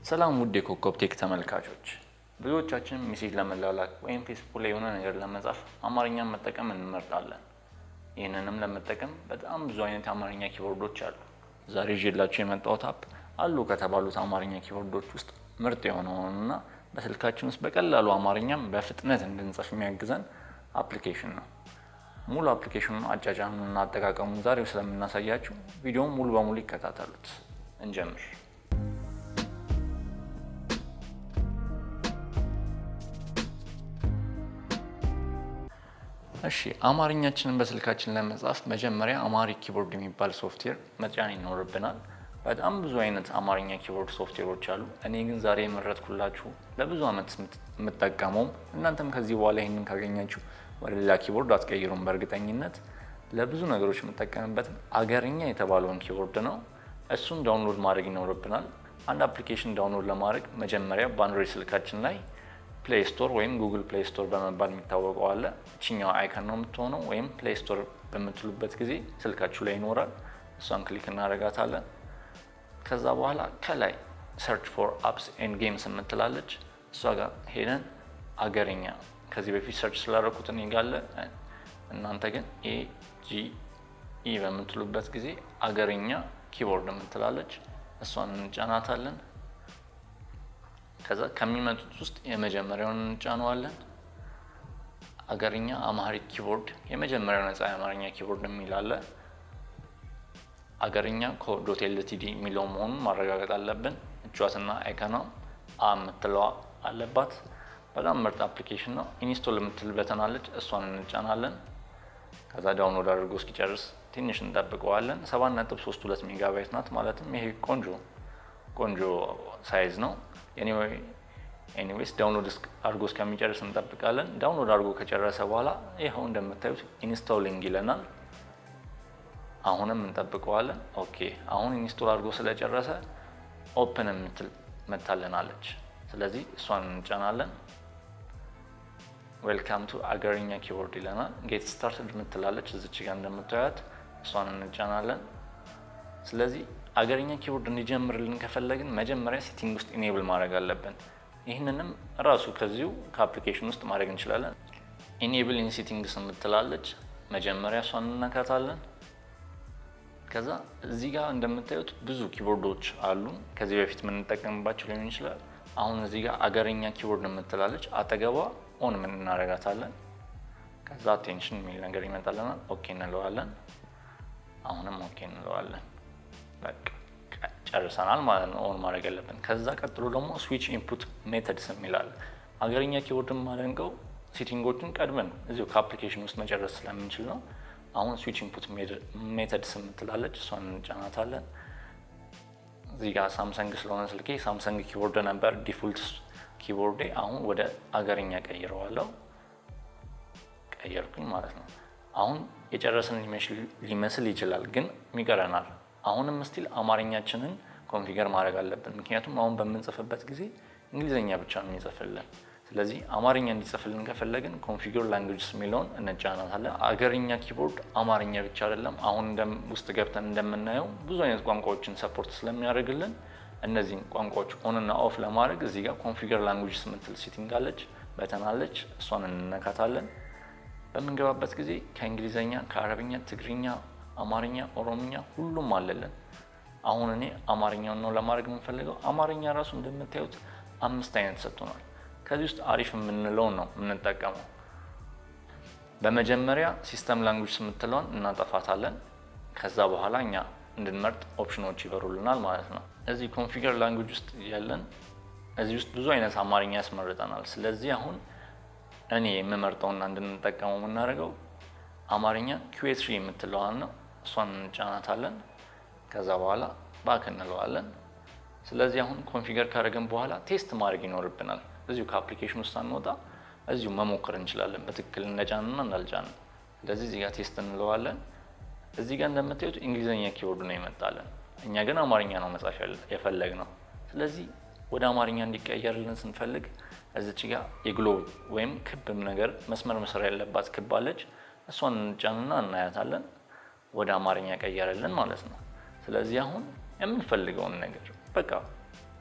ሰላም ውድ የኮከብ ቴክ ተመልካቾች፣ ብዙዎቻችን ሜሴጅ ለመላላክ ወይም ፌስቡክ ላይ የሆነ ነገር ለመጻፍ አማርኛን መጠቀም እንመርጣለን። ይህንንም ለመጠቀም በጣም ብዙ አይነት የአማርኛ ኪቦርዶች አሉ። ዛሬ ይዤላችሁ የመጣሁት አፕ አሉ ከተባሉት አማርኛ ኪቦርዶች ውስጥ ምርጥ የሆነውንና በስልካችን ውስጥ በቀላሉ አማርኛም በፍጥነት እንድንጽፍ የሚያግዘን አፕሊኬሽን ነው። ሙሉ አፕሊኬሽኑን አጫጫኑና አጠቃቀሙን ዛሬው ስለምናሳያችሁ ቪዲዮውን ሙሉ በሙሉ ይከታተሉት። እንጀምር። እሺ አማርኛችንን በስልካችን ለመጻፍ መጀመሪያ አማሪክ ኪቦርድ የሚባል ሶፍትዌር መጫን ይኖርብናል። በጣም ብዙ አይነት አማርኛ ኪቦርድ ሶፍትዌሮች አሉ። እኔ ግን ዛሬ የመረጥኩላችሁ ለብዙ ዓመት የምጠቀመውም እናንተም ከዚህ በኋላ ይህንን ካገኛችሁ ወደ ሌላ ኪቦርድ አትቀይሩም። በእርግጠኝነት ለብዙ ነገሮች የምጠቀምበት አገርኛ የተባለውን ኪቦርድ ነው። እሱን ዳውንሎድ ማድረግ ይኖርብናል። አንድ አፕሊኬሽን ዳውንሎድ ለማድረግ መጀመሪያ በአንድሮይድ ስልካችን ላይ ፕሌይ ስቶር ወይም ጉግል ፕሌይ ስቶር በመባል የሚታወቀው አለ። እችኛው አይከን ነው የምትሆነው፣ ወይም ፕሌይ ስቶር በምትሉበት ጊዜ ስልካችሁ ላይ ይኖራል። እሷን ክሊክ እናደርጋታለን። ከዛ በኋላ ከላይ ሰርች ፎር አፕስ ኤንድ ጌምስ የምትላለች እሷ ጋር ሄደን አገርኛ ከዚህ በፊት ሰርች ስላደረኩት እኔ ጋር አለ። እናንተ ግን ኤ ጂ ኢ በምትሉበት ጊዜ አገርኛ ኪቦርድ የምትላለች እሷን እንጫናታለን። ከዛ ከሚመጡት ውስጥ የመጀመሪያውን እንጫነዋለን። አገርኛ አማሪክ ኪቦርድ የመጀመሪያው ነፃ የአማርኛ ኪቦርድ የሚል አለ። አገርኛ ኮዶት ኤልቲዲ የሚለው መሆኑን ማረጋገጥ አለብን። እጇትና አይከኗ አ የምትለዋ አለባት። በጣም ምርጥ አፕሊኬሽን ነው። ኢንስቶል የምትል በተን አለች፣ እሷን እንጫናለን። ከዛ ዳውንሎድ አድርጎ እስኪጨርስ ትንሽ እንጠብቀዋለን። 7.32 ሜጋባይት ናት። ማለትም ይሄ ቆንጆ ቆንጆ ሳይዝ ነው። ኤኒዌይስ ዳውንሎድ አድርጎ እስከሚጨርስ እንጠብቃለን። ዳውንሎድ አድርጎ ከጨረሰ በኋላ ይኸው እንደምታዩት ኢንስቶሊንግ ይለናል። አሁንም እንጠብቀዋለን። ኦኬ አሁን ኢንስቶል አድርጎ ስለጨረሰ ኦፕን የምትል መታለናለች። ስለዚህ እሷን እንጫናለን። ዌልካም ቱ አገርኛ ኪቦርድ ይለናል። ጌት ስታርትድ የምትላለች እዚች ጋር እንደምታዩት እሷን እንጫናለን። ስለዚህ አገርኛ ኪቦርድ እንዲጀምርልን ከፈለግን መጀመሪያ ሴቲንግ ውስጥ ኢኔብል ማድረግ አለብን። ይህንንም ራሱ ከዚሁ ከአፕሊኬሽን ውስጥ ማድረግ እንችላለን። ኢኔብል ኢን ሴቲንግስ የምትላለች መጀመሪያ እሷን እንነካታለን። ከዛ እዚህ ጋር እንደምታዩት ብዙ ኪቦርዶች አሉ። ከዚህ በፊት የምንጠቀምባቸው ሊሆን ይችላል። አሁን እዚህ ጋር አገርኛ ኪቦርድ የምትላለች አጠገቧ ኦን ምን እናደርጋታለን። ከዛ አቴንሽን የሚል ነገር ይመጣልናል። ኦኬ እንለዋለን። አሁንም ኦኬ እንለዋለን። ጨርሰናል ማለት ነው። ኦን ማድረግ ያለብን። ከዛ ቀጥሎ ደግሞ ስዊች ኢንፑት ሜተድስ የሚላል አገርኛ ኪቦርድን ማደንቀው ሴቲንጎችን ቀድመን እዚሁ ከአፕሊኬሽን ውስጥ መጨረስ ስለምንችል ነው። አሁን ስዊች ኢንፑት ሜተድስ የምትላለች እሷን እንጫናታለን። እዚህ ጋር ሳምሰንግ ስለሆነ ስልኬ ሳምሰንግ ኪቦርድ ነበር ዲፎልት ኪቦርዴ። አሁን ወደ አገርኛ ቀይረዋለሁ። ቀየርኩኝ ማለት ነው። አሁን የጨረስን ሊመስል ይችላል፣ ግን ይቀረናል። አሁንም ስቲል አማርኛችንን ኮንፊገር ማድረግ አለብን። ምክንያቱም አሁን በምንጽፍበት ጊዜ እንግሊዝኛ ብቻ ነው የሚጽፍልን። ስለዚህ አማርኛ እንዲጽፍልን ከፈለግን ኮንፊገር ላንጉጅስ የሚለውን እንጫናታለን። አገርኛ ኪቦርድ አማርኛ ብቻ አይደለም። አሁን ውስጥ ገብተን እንደምናየው ብዙ አይነት ቋንቋዎችን ሰፖርት ስለሚያደርግልን እነዚህን ቋንቋዎች ኦንና ኦፍ ለማድረግ እዚህ ጋር ኮንፊገር ላንጉጅስ የምትል ሴቲንግ አለች፣ በተናለች። እሷን እንነካታለን። በምንገባበት ጊዜ ከእንግሊዝኛ፣ ከአረብኛ፣ ትግርኛ አማርኛ፣ ኦሮምኛ ሁሉም አለልን። አሁን እኔ አማርኛውን ነው ለማድረግ የምንፈልገው። አማርኛ ራሱ እንደምታዩት አምስት አይነት ሰጥቶናል። ከዚህ ውስጥ አሪፍ የምንለውን ነው የምንጠቀመው። በመጀመሪያ ሲስተም ላንጉጅ የምትለውን እናጠፋታለን። ከዛ በኋላ እኛ እንድንመርጥ ኦፕሽኖች ይበሩልናል ማለት ነው። እዚህ ኮንፊገር ላንጉጅ ውስጥ ያለን እዚህ ውስጥ ብዙ አይነት አማርኛ ያስመርጠናል። ስለዚህ አሁን እኔ የምመርጠውና እንድንጠቀመው የምናደርገው አማርኛ ኪዌትሪ የምትለዋን ነው። እሷን እንጫናታለን። ከዛ በኋላ ባክ እንለዋለን። ስለዚህ አሁን ኮንፊገር ካደረግን በኋላ ቴስት ማድረግ ይኖርብናል። እዚሁ ከአፕሊኬሽን ውስጥ አንወጣ፣ እዚሁ መሞከር እንችላለን፣ በትክክል እንደጫንና እንዳልጫን። ስለዚህ እዚህ ጋር ቴስት እንለዋለን። እዚህ ጋር እንደምታዩት እንግሊዝኛ ኪቦርድ ነው ይመጣለን። እኛ ግን አማርኛ ነው መጻፍ የፈለግ ነው። ስለዚህ ወደ አማርኛ እንዲቀየርልን ስንፈልግ እዚች ጋር የግሎብ ወይም ክብ ነገር መስመር መስር ያለባት ክብ አለች። እሷን እንጫንና እናያታለን። ወደ አማርኛ ቀየረልን ማለት ነው። ስለዚህ አሁን የምንፈልገውን ነገር በቃ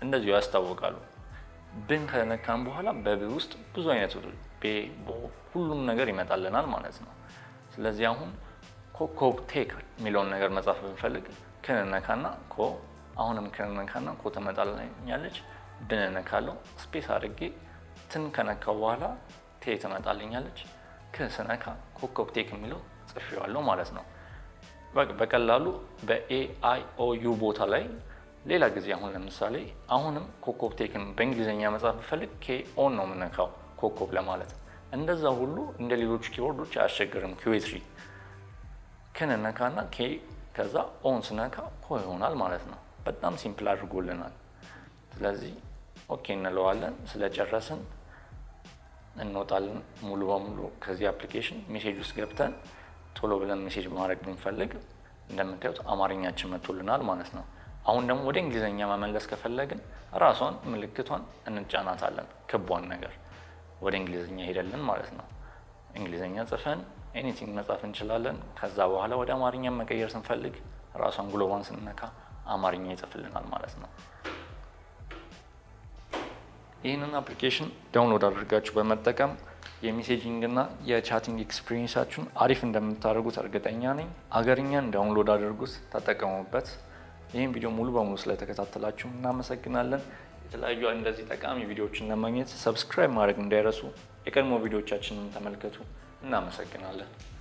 እንደዚሁ ያስታውቃሉ። ብን ከነካን በኋላ በብ ውስጥ ብዙ አይነት ቤ ቦ ሁሉም ነገር ይመጣልናል ማለት ነው። ስለዚህ አሁን ኮኮብ ቴክ የሚለውን ነገር መጻፍ ብንፈልግ ክንነካና ኮ አሁንም ክንነካና ኮ ትመጣልኛለች። ብንነካለው ስፔስ አድርጌ ትን ከነካው በኋላ ቴ ትመጣልኛለች። ክስነካ ኮኮብ ቴክ የሚለው ጽፌዋለሁ ማለት ነው። በቀላሉ በኤአይ ኦ ዩ ቦታ ላይ ሌላ ጊዜ አሁን ለምሳሌ አሁንም ኮኮብ ቴክን በእንግሊዝኛ መጻፍ ብፈልግ ኬ ኦን ነው የምነካው ኮኮብ ለማለት እንደዛ ሁሉ እንደ ሌሎች ኪቦርዶች አያስቸግርም። ኪዌትሪ ክንነካና ኬ ከዛ ኦን ስነካ ኮ ይሆናል ማለት ነው። በጣም ሲምፕል አድርጎልናል። ስለዚህ ኦኬ እንለዋለን። ስለጨረስን እንወጣለን ሙሉ በሙሉ ከዚህ አፕሊኬሽን። ሜሴጅ ውስጥ ገብተን ቶሎ ብለን ሜሴጅ ማድረግ ብንፈልግ እንደምታዩት አማርኛችን መጥቶልናል ማለት ነው። አሁን ደግሞ ወደ እንግሊዝኛ መመለስ ከፈለግን ራሷን ምልክቷን እንጫናታለን፣ ክቧን ነገር ወደ እንግሊዝኛ ሄደልን ማለት ነው። እንግሊዝኛ ጽፈን ኤኒቲንግ መጻፍ እንችላለን። ከዛ በኋላ ወደ አማርኛ መቀየር ስንፈልግ ራሷን ግሎባን ስንነካ አማርኛ ይጽፍልናል ማለት ነው። ይህንን አፕሊኬሽን ዳውንሎድ አድርጋችሁ በመጠቀም የሜሴጂንግ እና የቻቲንግ ኤክስፒሪየንሳችሁን አሪፍ እንደምታደርጉት እርግጠኛ ነኝ። አገርኛን ዳውንሎድ አድርጉት፣ ተጠቀሙበት። ይህም ቪዲዮ ሙሉ በሙሉ ስለተከታተላችሁ እናመሰግናለን። የተለያዩ እንደዚህ ጠቃሚ ቪዲዮዎችን ለማግኘት ሰብስክራይብ ማድረግ እንዳይረሱ። የቀድሞ ቪዲዮዎቻችንን ተመልከቱ። እናመሰግናለን።